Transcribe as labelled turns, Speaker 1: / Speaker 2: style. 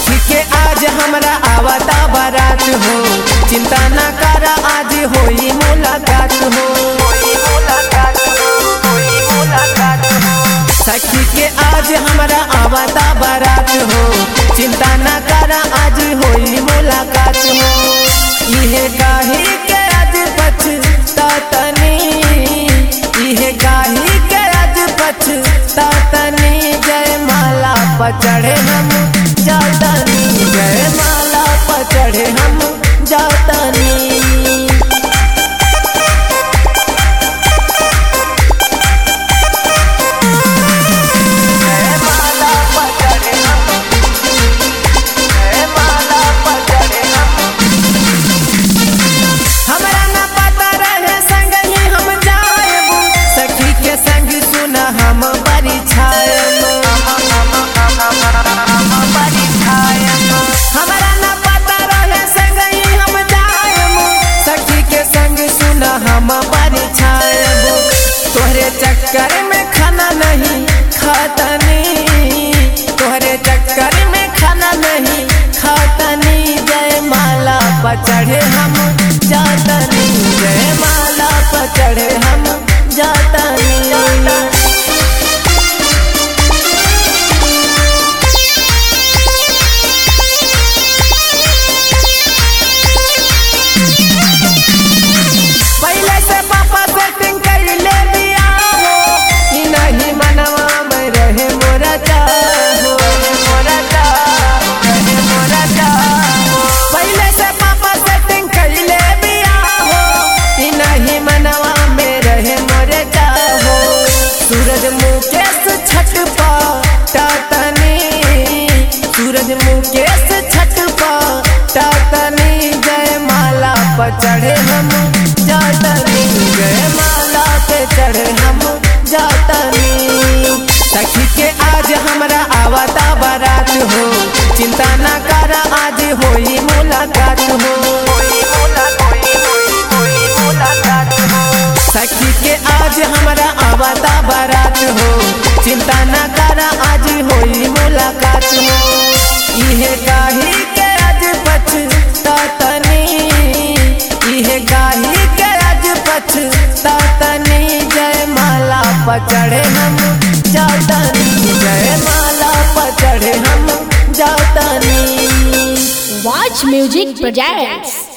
Speaker 1: सखी के आज हमरा आवता बारात हो चिंता ना करा आज होई मुलाकात हो सखी के आज हमरा आवता बारात हो चिंता ना करा आज होई मुलाकात हो इहे गाही के आज पछतातनी इहे गाही के आज पछतातनी जय माला पचड़े हम जातनी जय माला पचड़े हम जातनी हमरा ना पता रहे संग ही हम जाएब सखी के संग सुना हम बड़ी छायब हमरा ना पता रहे संग ही हम जाएब सखी के संग सुना हम बड़ी छायब तोहरे चक्कर में खाना नहीं खातनी तोहरे चक्कर में खाना नहीं खातनी जय माला पचड़े हम जातनी जय माला पचड़े हम जातनी पहले से पापा सेटिंग कर ले दिया हो कि नहीं मनवा में रहे मोरा चाहो मोरा चाहो रहे मोरा चाहो पहले से पापा सेटिंग कर ले दिया हो कि नहीं मनवा में रहे मोरे चाहो सूरज मुकेश छठ पा टाटनी सूरज मुकेश छठ पा टाटनी जय माला पर चढ़े हम जातनी जय माला पे चढ़े हम जातनी सखी के आज हमरा आवता बारात हो चिंता ना करा आज होई मुलाकात हो सखी के आज हमरा आवता बारात हो चिंता ना करा आज होई मुलाकात हो इहे गाही के आज पछतातनी इहे गाही के आज पछतातनी जय माला पचड़े हम जातनी जय माला पचड़े हम जातनी
Speaker 2: Watch Music Projects.